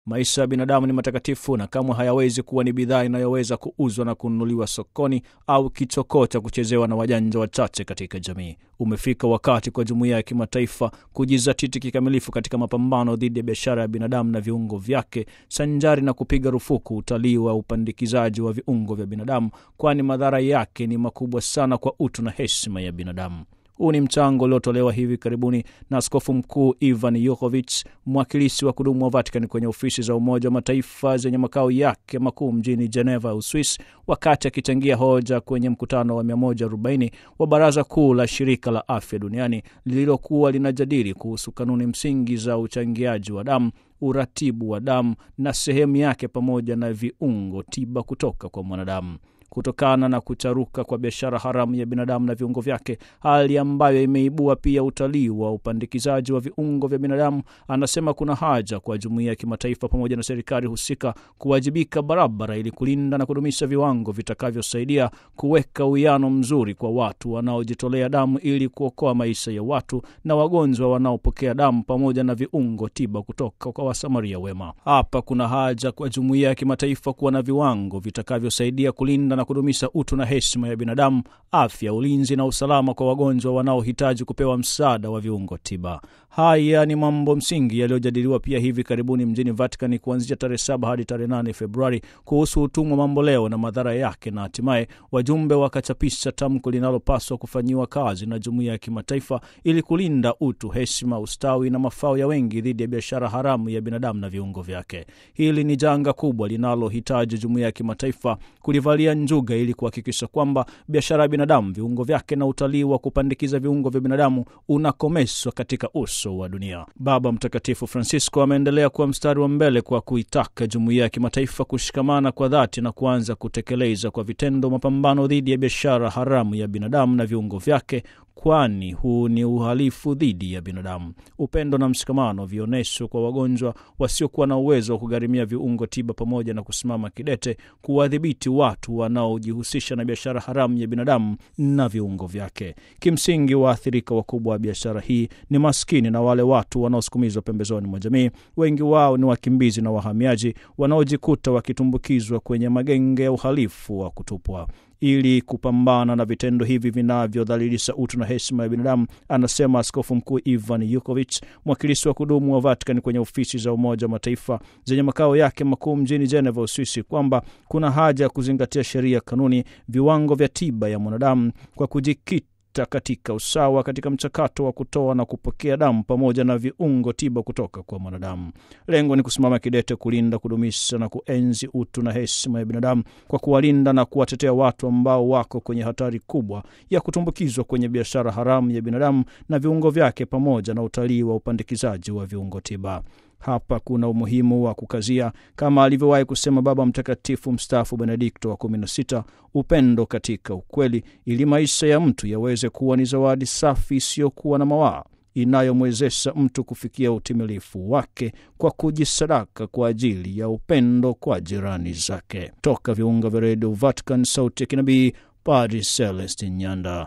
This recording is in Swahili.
Maisha ya binadamu ni matakatifu na kamwe hayawezi kuwa ni bidhaa inayoweza kuuzwa na kununuliwa sokoni au kichokoo cha kuchezewa na wajanja wachache katika jamii. Umefika wakati kwa jumuiya ya kimataifa kujizatiti kikamilifu katika mapambano dhidi ya biashara ya binadamu na viungo vyake, sanjari na kupiga rufuku utalii wa upandikizaji wa viungo vya binadamu, kwani madhara yake ni makubwa sana kwa utu na heshima ya binadamu. Huu ni mchango uliotolewa hivi karibuni na Askofu Mkuu Ivan Yukovic, mwakilishi wa kudumu wa Vatican kwenye ofisi za Umoja wa Mataifa zenye makao yake makuu mjini Geneva, Uswis, wakati akichangia hoja kwenye mkutano wa 140 wa Baraza Kuu la Shirika la Afya Duniani lililokuwa linajadili kuhusu kanuni msingi za uchangiaji wa damu uratibu wa damu na sehemu yake pamoja na viungo tiba kutoka kwa mwanadamu kutokana na kucharuka kwa biashara haramu ya binadamu na viungo vyake, hali ambayo imeibua pia utalii wa upandikizaji wa viungo vya binadamu. Anasema kuna haja kwa jumuiya ya kimataifa pamoja na serikali husika kuwajibika barabara ili kulinda na kudumisha viwango vitakavyosaidia kuweka uwiano mzuri kwa watu wanaojitolea damu ili kuokoa maisha ya watu na wagonjwa wanaopokea damu pamoja na viungo tiba kutoka kwa wasamaria wema. Hapa kuna haja kwa jumuiya ya kimataifa kuwa na viwango vitakavyosaidia kulinda na kudumisha utu na heshima ya binadamu, afya, ulinzi na usalama kwa wagonjwa wanaohitaji kupewa msaada wa viungo tiba. Haya ni mambo msingi yaliyojadiliwa pia hivi karibuni mjini Vatican kuanzia tarehe saba hadi tarehe nane Februari kuhusu utumwa mamboleo na madhara yake, na hatimaye wajumbe wakachapisha tamko linalopaswa kufanyiwa kazi na jumuiya ya kimataifa ili kulinda utu, heshima, ustawi na mafao ya wengi dhidi ya biashara haramu ya binadamu na viungo vyake. Hili ni janga kubwa linalohitaji jumuiya ya kimataifa kulivalia njuga ili kuhakikisha kwamba biashara ya binadamu, viungo vyake na utalii wa kupandikiza viungo vya binadamu unakomeshwa katika uso wa dunia. Baba Mtakatifu Francisco ameendelea kuwa mstari wa mbele kwa kuitaka jumuiya ya kimataifa kushikamana kwa dhati na kuanza kutekeleza kwa vitendo mapambano dhidi ya biashara haramu ya binadamu na viungo vyake kwani huu ni uhalifu dhidi ya binadamu. Upendo na mshikamano vionyeshwe kwa wagonjwa wasiokuwa na uwezo wa kugharimia viungo tiba, pamoja na kusimama kidete kuwadhibiti watu wanaojihusisha na biashara haramu ya binadamu na viungo vyake. Kimsingi, waathirika wakubwa wa biashara hii ni maskini na wale watu wanaosukumizwa pembezoni mwa jamii. Wengi wao ni wakimbizi na wahamiaji wanaojikuta wakitumbukizwa kwenye magenge ya uhalifu wa kutupwa. Ili kupambana na vitendo hivi vinavyodhalilisha utu na heshima ya binadamu, anasema Askofu Mkuu Ivan Yukovic, mwakilishi wa kudumu wa Vatican kwenye ofisi za Umoja wa Mataifa zenye makao yake makuu mjini Geneva, Uswisi, kwamba kuna haja ya kuzingatia sheria, kanuni, viwango vya tiba ya mwanadamu kwa kujikita katika usawa katika mchakato wa kutoa na kupokea damu pamoja na viungo tiba kutoka kwa mwanadamu. Lengo ni kusimama kidete kulinda, kudumisha na kuenzi utu na heshima ya binadamu kwa kuwalinda na kuwatetea watu ambao wako kwenye hatari kubwa ya kutumbukizwa kwenye biashara haramu ya binadamu na viungo vyake pamoja na utalii wa upandikizaji wa viungo tiba. Hapa kuna umuhimu wa kukazia, kama alivyowahi kusema Baba Mtakatifu mstaafu Benedikto wa kumi na sita, upendo katika ukweli, ili maisha ya mtu yaweze kuwa ni zawadi safi isiyokuwa na mawaa inayomwezesha mtu kufikia utimilifu wake kwa kujisadaka kwa ajili ya upendo kwa jirani zake. Toka viunga vya redio Vatican, sauti ya kinabii, Padri Celestin Nyanda.